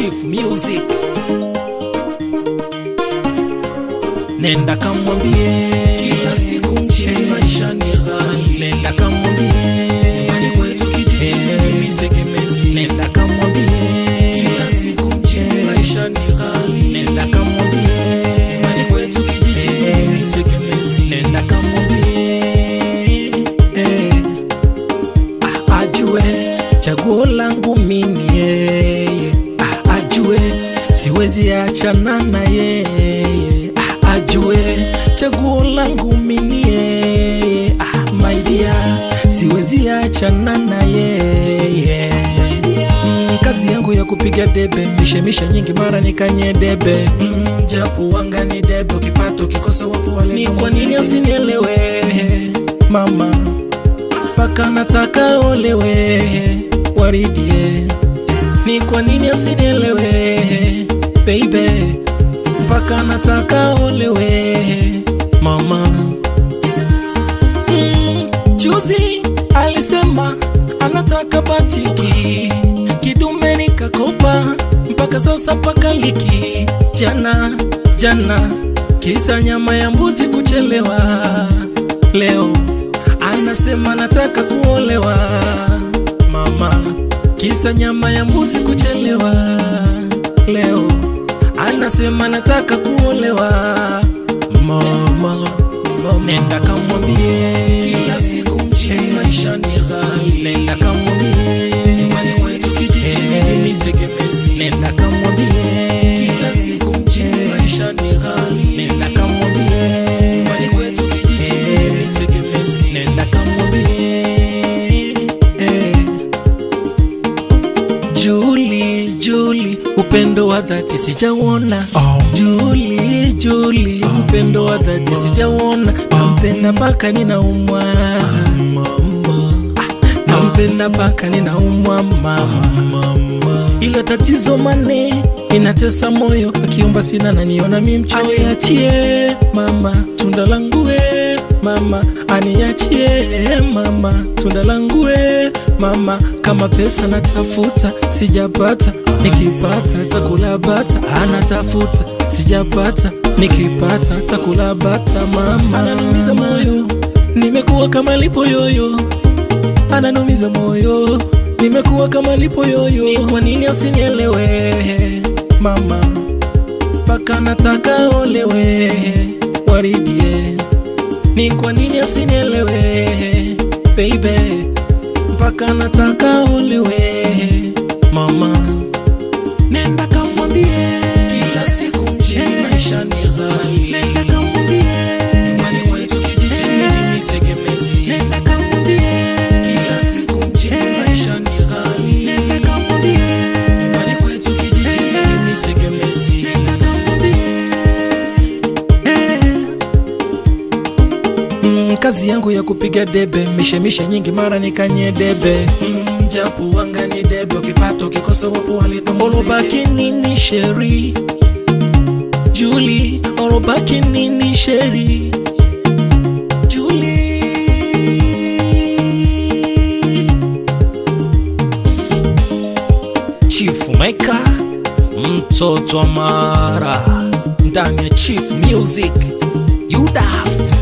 Chief Music. Nenda kamwambie Kila siku mjini maisha ni ghali. Nenda kamwambie Nyumbani kwetu kijijini Eh. mimi tegemezi. Nenda kamwambie Kila siku mjini maisha ni ghali. Nenda kamwambie Nyumbani kwetu kijijini Eh. mimi tegemezi. Nenda kamwambie eh, ah, ajue chaguo langu mimi yeye ah, ajue siwezi achana na yeye ah, ajue chaguo langu mimi yeye ah, my dear siwezi achana na yeye mm, kazi yangu ya kupiga debe mishemishe nyingi mara nikanye debe mm, japo wanga ni debe ukipato kikosa wapo wale ni kwa nini usinielewe mama mpaka nataka olewe waridie ni kwa nini usinielewe baby mpaka nataka olewe mama mm, juzi alisema anataka batiki kidume nikakopa mpaka sasa paka liki jana jana kisa nyama ya mbuzi kuchelewa leo anasema nataka kuolewa mama kisa nyama ya mbuzi kuchelewa leo anasema nataka kuolewa mama, mama. nenda kamwambie Kila siku mjini maisha ni ghali. nenda kamwambie Nyumbani kwetu kijijini Eh. mimi tegemezi. nenda kamwambie Kila siku mjini maisha ni ghali. nenda kamwambie Nyumbani kwetu kijijini Eh. mimi tegemezi. nenda kamwambie eh. Juli, Juli, upendo wa dhati sijauona. Juli, Juli, upendo wa dhati sijauona. Nampenda mpaka ninaumwa, nampenda mpaka ninaumwa mama. Ila tatizo mane inatesa moyo, akiomba sina naniona mi mchoyo. Aniachie mama tunda langu we mama, aniachie mama tunda langu we mama, kama pesa natafuta sijapata, nikipata takula bata, anatafuta sijapata, nikipata takula bata mama, ananumiza moyo, nimekuwa kama lipo yoyo ananumiza moyo, nimekuwa kama lipo yoyo. Ni kwa nini usinielewe mama, mpaka nataka olewe waridie. Ni kwa nini usinielewe baby, mpaka nataka olewe mama, nenda kamwambie Kila siku mjini maisha ni ghali. nenda kamwambie Nyumbani kwetu kijijini mimi tegemezi. nenda kamwambie Kila siku mjini maisha ni ghali. nenda kamwambie Nyumbani kwetu kijijini mimi tegemezi. Mm, kazi yangu ya kupiga debe mishemishe nyingi mara nikanye debe Mm, japo wanga ni debe ukipato kikosa wapo walitomozea. olobaki nini sheri juli olobaki nini sheri juli chief maker mtoto wa mara ndani ya chief music yudaf